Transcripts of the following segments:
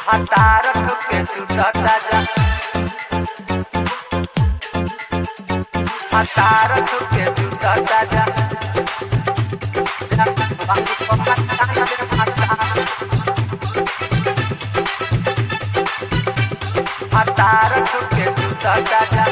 Atarak ke sudah saja Atarak ke sudah saja Waktu pemasangan Atarak ke sudah saja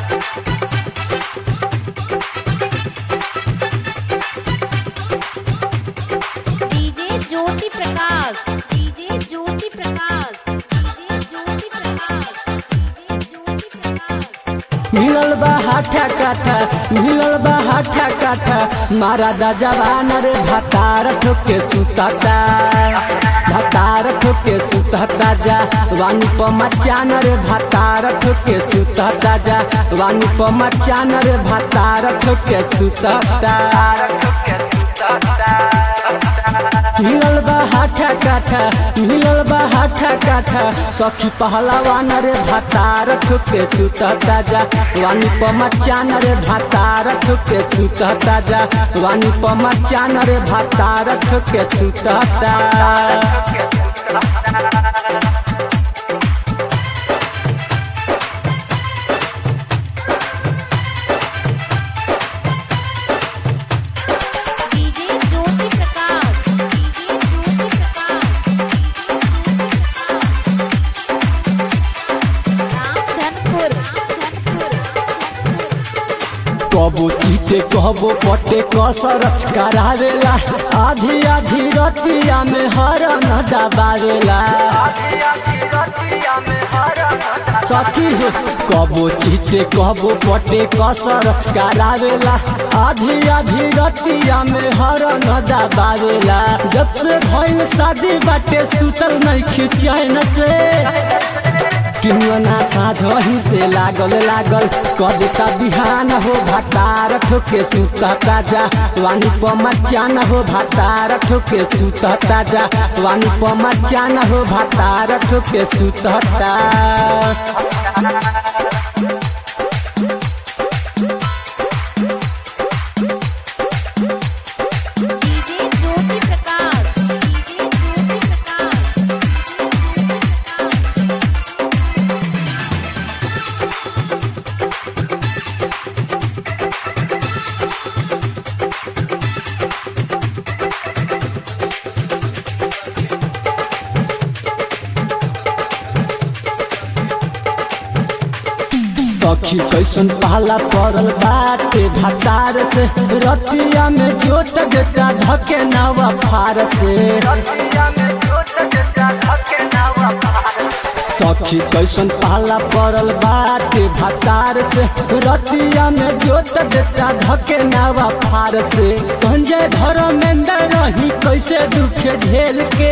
DJ Jyoti Prakash DJ Jyoti Prakash DJ Jyoti Prakash DJ Jyoti Prakash मिलल बा हाठा काठा मिलल बा हाठा काठा मारा दा जवान रे भतार ठोके सुतता भतार ठोके सुतता जा वानी प मचान रे भतार ठोके सुतता जा वानी प मचान रे भतार ठोके सुतता मिलल बा हाठा काठा मिलल बा हाठा काठा सखी पहलवान रे भातार ठुके सुतता जा वानी प मचान रे भातार ठुके सुतता जा वानी प मचान रे भातार ठुके सुतता डीजे ज्योति प्रकाश डीजे ज्योति प्रकाश रामधनपुर रामधनपुर कबो चीटे कहबो पटे कसर करावेला आधी आधी रतिया में हरन दबावेला सखी हो कबो चीटे कहबो पटे कसर करावेला आधी आधी रतिया में हरन दबावेला जब से भइल शादी बाटे सुतल नहीं खिचैन से किनुअना साझही से लागल लागल कद का बिहान हो भातार ठोके सुतता जा वानी प मचान हो भातार ठोके सुतता जा वानी प मचान हो भातार ठोके सुतता डीजे ज्योति प्रकाश डीजे ज्योति प्रकाश सखी कैसन पहला पड़ल बाटे भातार से रतिया में जोट देता धके नवा फार से सखी कैसन पाला पड़ल बाटे भातार से रतिया में जोत देता धके नावा फार से संजय धर्मेंद्र रही कैसे दुखे झेल के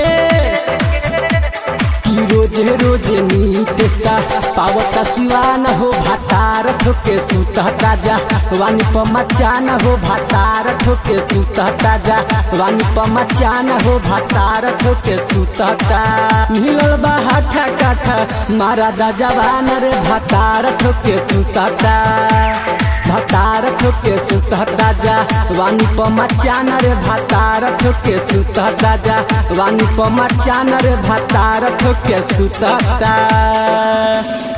कि रोजे रोजे नीतेस्ता पावता सिवान हो भातार ठोके सुतता जा वानी प मचान हो भातार ठोके सुतता जा वानी प मचान हो भातार ठोके सुतता मिलल बा हाठा काठा मारा दा जवान रे भातार ठोके सुतता भातार ठोके सुतता जा वानी प मचान रे भातार ठोके सुतता जा वानी प मचान रे भातार ठोके सुतता